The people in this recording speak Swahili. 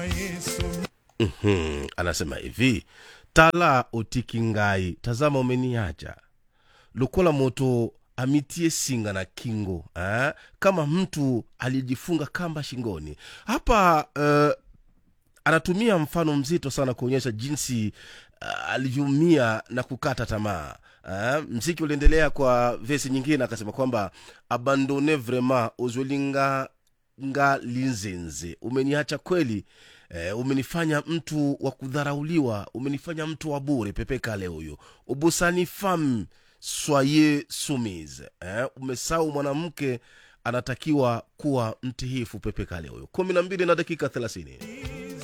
Mhm, anasema hivi tala otiki ngai tazama umeniacha lokola moto amitie singa na kingo eh? kama mtu aliyejifunga kamba shingoni hapa uh, anatumia mfano mzito sana kuonyesha jinsi uh, alivyoumia na kukata tamaa uh, mziki uliendelea kwa vesi nyingine akasema kwamba abandone vraiment ozwelinga nga linzenze umeniacha kweli eh, umenifanya mtu wa kudharauliwa umenifanya mtu wa bure pepeka leo huyo ubusani fam soye sumise eh, umesau mwanamke anatakiwa kuwa mtihifu pepeka leo huyo kumi na mbili na dakika thelathini